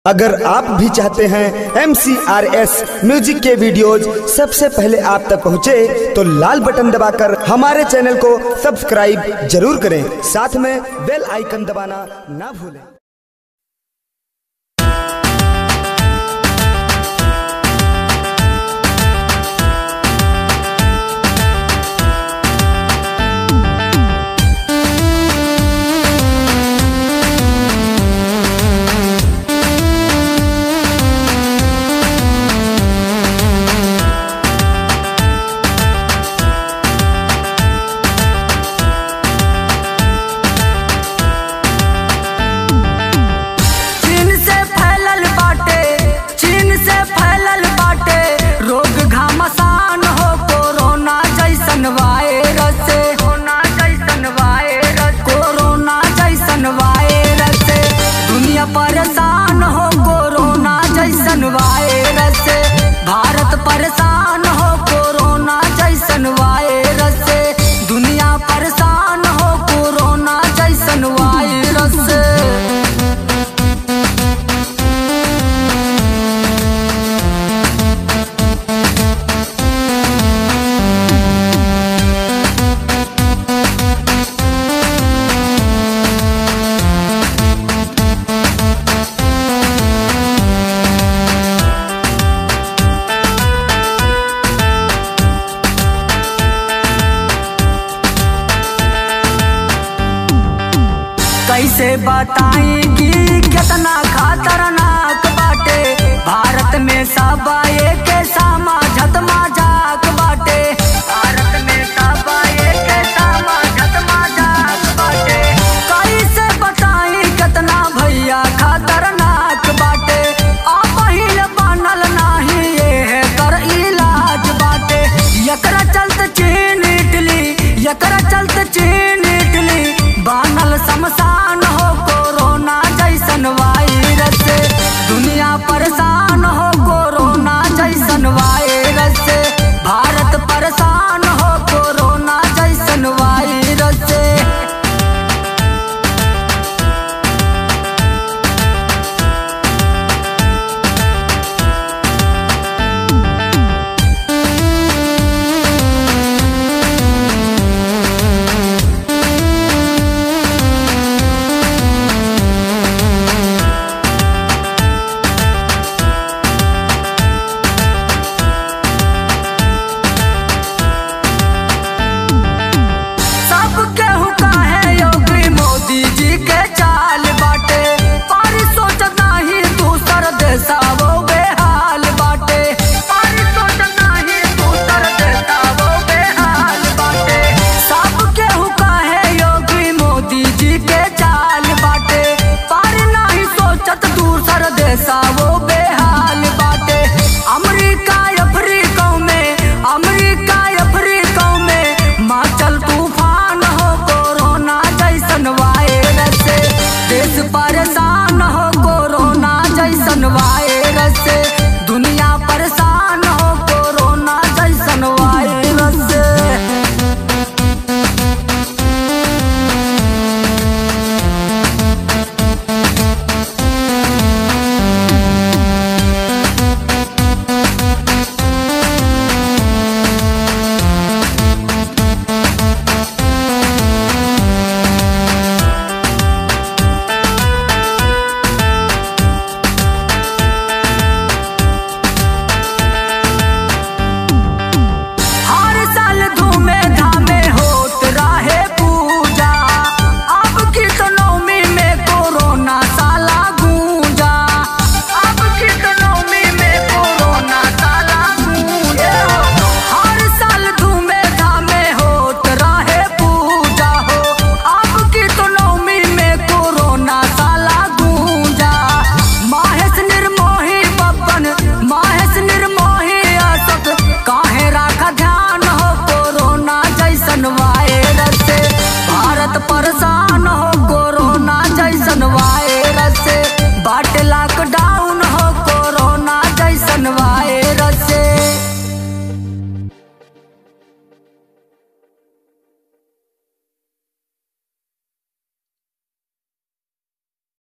अगर आप भी चाहते हैं एम म्यूजिक के वीडियोज सबसे पहले आप तक पहुंचे, तो लाल बटन दबाकर हमारे चैनल को सब्सक्राइब जरूर करें साथ में बेल आइकन दबाना ना भूलें चीन से फैलल बाटे चीन से फैलल बाटे रोग घमासान हो कोरोना जैसन वायरस कोरोना जैसन वायरस कोरोना जैसन वायरस दुनिया परेशान हो कोरोना जैसन वायरस भारत परेशान हो कोरोना जैसन वायरस दुनिया परेशान हो कोरोना जैसन वायरस कैसे बताई कि कितना खतरनाक बाटे भारत में सब एक समाजत मजाक बाटे भारत में सब एक समाजत मजाक बाटे कैसे बताई कितना भैया खतरनाक बाटे अब पहिल बनल नाही ये कर इलाज बाटे एकरा चलते चीन इटली एकरा चलते चीन इटली बनल शमशान हो कोरोना जैसन वायरस दुनिया परेशान